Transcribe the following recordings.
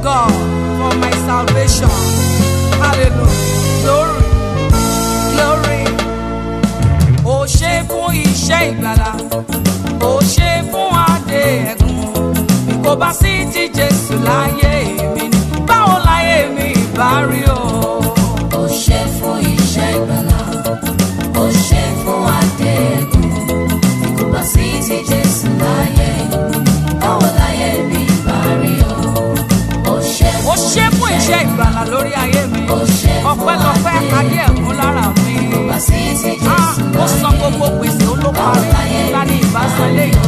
God for my salvation. Hallelujah. Glory. Glory. Ó ṣe fún iṣẹ́ ìgbàlà. Ó ṣe fún adé ẹ̀gún. Bí kò bá sí ti Jésù láyé mi ni, báwo láyé mi ìbá rí o? Ó ṣe fún iṣẹ́ ìgbàlà, ó ṣe fún adé ẹ̀gún. Bí kò bá sí ti Jésù láyé, báwo láyé mi bá rí o? Ó ṣe Ó ṣe fún iṣẹ́ ìgbàlà lórí ayé mi. Ó ṣe fún Ọpẹ́lọpẹ́ adé adé ẹ̀gún lára mi. kò bá sí ti Ah, Jésù ó san láyé. gbogbo gbèsè olóparí láti ìbásan léyìí.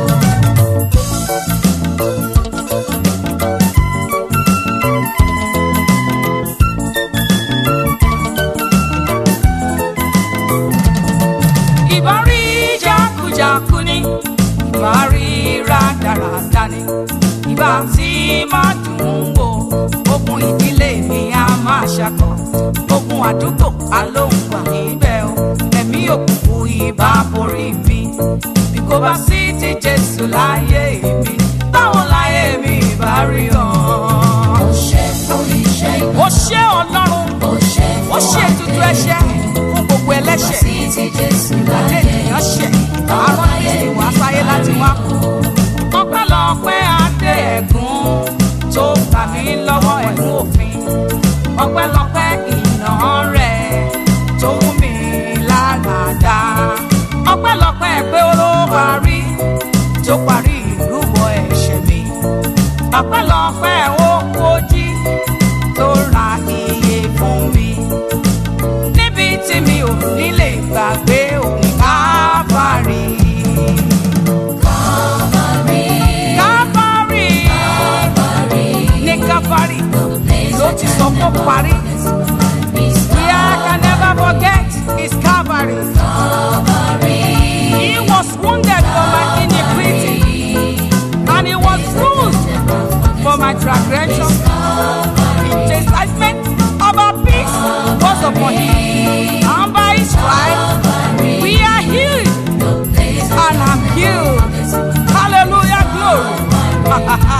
ìbá rí jákujàku ni ìbá rí rádaràda ni ìbá tí máa dùn ún wò ogun ìdílé mi á máa ṣàkọ ogun àdúgbò alóhùn wà níbẹ̀ o ẹ̀mí òkùnkùn ìbá borí mi bí kò bá sí ti jésù láyé mi báwo láyé mi ìbá rí ọ. Ó ṣe fún iṣẹ́ ìgbàlà, ó ṣé ọlọ́run ó ṣe ó fún ṣe adé ètùtù ẹ̀ṣẹ̀ fún gbogbo ẹlẹ́ṣẹ̀ sí ti Jésù ìgbàdé láyé. ènìyàn ṣẹ̀ àárọ̀ kristi wá sáyé láti wá kú. ọpẹ́lọpẹ́ adé ẹ̀gún tó gbà mí lọ́wọ́ ẹ̀gún òfin ọpẹ́lọpẹ́ ìnà rẹ̀ tó mú mi lára dá ọpẹ́lọpẹ́ pé ó parí tó parí ìrúbọ ẹ̀ṣẹ̀ mi ọpẹ́lọpẹ́ ó kojí tó ra iye fún mi níbi tí mi ò ní lè gbàgbé òun káfárí. káfárí ní káfárí ló ti sọ kó parí. where I can never forget is Calvary. He was wounded for my iniquity and he was bruised for my transgression. The chastisement of our peace was upon him. And by his stripes we are healed. And I'm healed. Hallelujah, glory.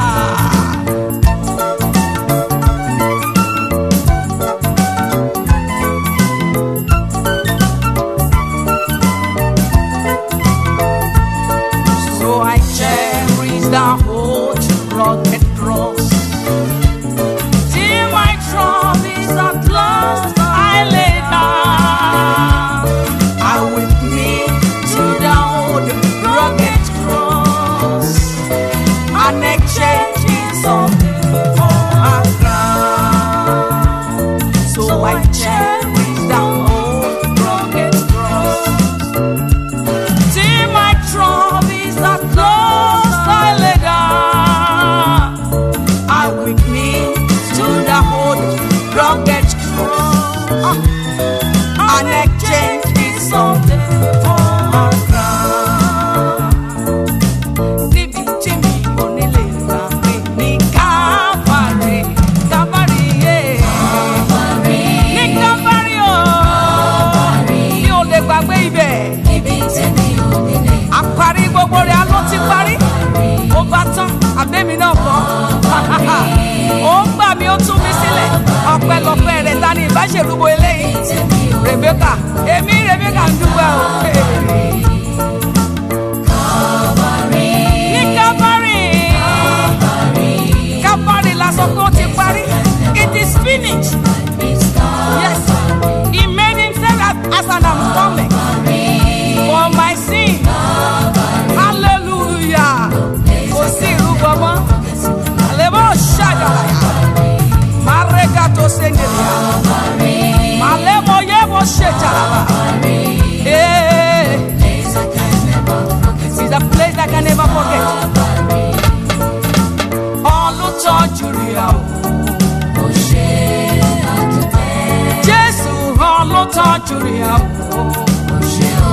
So I cherish the whole rugged cross. Till my troubles at last I lay down. I with me to the old rugged cross. And exchanging something for a crown. So I cherish the old rugged cross. Till my troubles are close, I lay down. I with me to the old rugged cross. And exchange is something for a crown. Níbi tí mi ò ní lè gbà pé ní Calvary, Calvary, yeah. Ní Calvary, oh. Mi ò lè gbàgbé ibẹ̀ Ibi tẹ́mi ò nílé, àparí gbogbo rẹ̀ ló ti parí ó bá tán àbẹ́mi náà kọ́ ó ń gbà mí ó tún mi sílẹ̀ ọpẹ́lọpẹ́ rẹ̀ ta ni ìbáṣerúbọ eléyìí tẹ́mi ò Rebecca èmi Rebecca ń dúpẹ́ o Calvary, ní Calvary Calvary la sọ pé ó ti parí it is finished it's yes he made himself as, as an atonement for my sin hallelujah kò sí ìrúbọ mọ́ àlebó ṣàjàlàyà márẹ́gà tó ṣèǹdèrè màlẹ́mọ yẹ mo ṣe jàràbà it's a place I can never forget ọlùtọ́jú rí àwọn. Ó ṣe àdúpẹ́, Jésù ọlọ́tọ́jú rí àwọ̀. ó ṣe ó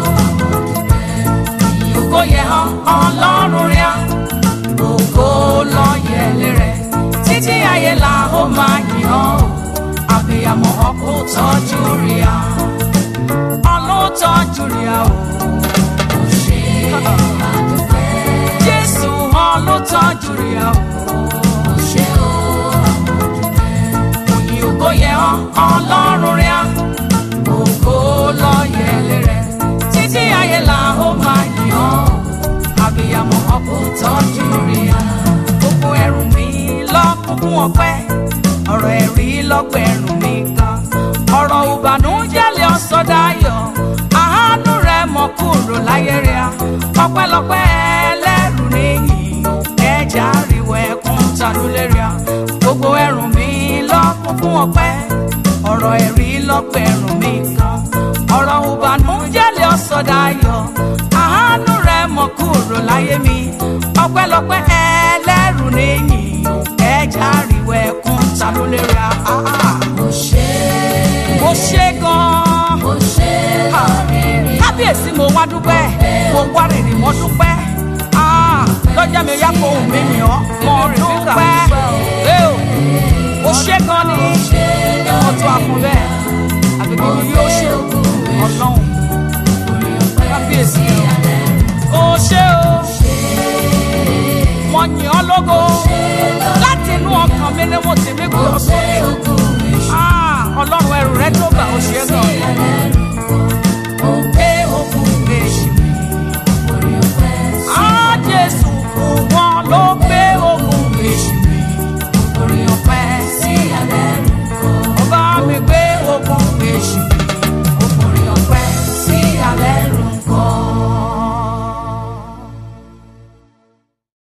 àdúpẹ́. Ògo yẹ hàn ọlọ́run rí à. Ògo lọ yẹ lérẹ̀. Títí ayé la ó máa yìn ọ́ o. Àbíyamọ ọkọ̀ tọ́jú rí à. Ọlọ́tọ́jú rí àwọ̀. Ó ṣe àdúpẹ́, Jésù ọlọ́tọ́jú rí àwọ̀. ó ṣe ó ọpẹ́lọpẹ́ ẹlẹ́rù níyì ẹja àríwọ̀ ẹkún tàdúlẹ́rìà gbogbo ẹrù mi lọ́kún fún ọpẹ́ ọ̀rọ̀ ẹ̀rí lọ́pẹ́ ẹrù mi kan ọ̀rọ̀ ìbànújẹ́ lè ọ̀sọ̀dayọ̀ àánú rẹ̀ mọ̀ kúrò láyé mi ọpẹ́lọpẹ́ ẹlẹ́rù níyì ẹja àríwọ̀ ẹkún tàdúlẹ́rìà Mo ṣe mo ṣe gan-an mo ṣe lóríire. kábíyèsí mo wá dúpẹ́ mo wá rìnrì mo dúpẹ́ Ah, lọ́jọ́ mi yá kó ohùn mi yàn ọ́ mo dúpẹ́ Ẹ o, mo ṣe gan ni mo tún àfún bẹ́ẹ̀ àgbègbè mi yóò ṣe ọlọ́run kábíyèsí o ṣe o mo yàn ọ́ lógo láti inú ọkàn mi ni mo ti mí gbé ọ sókè Ah, ọlọ́run ẹrù rẹ tó gbà ó ṣe gan. Ògo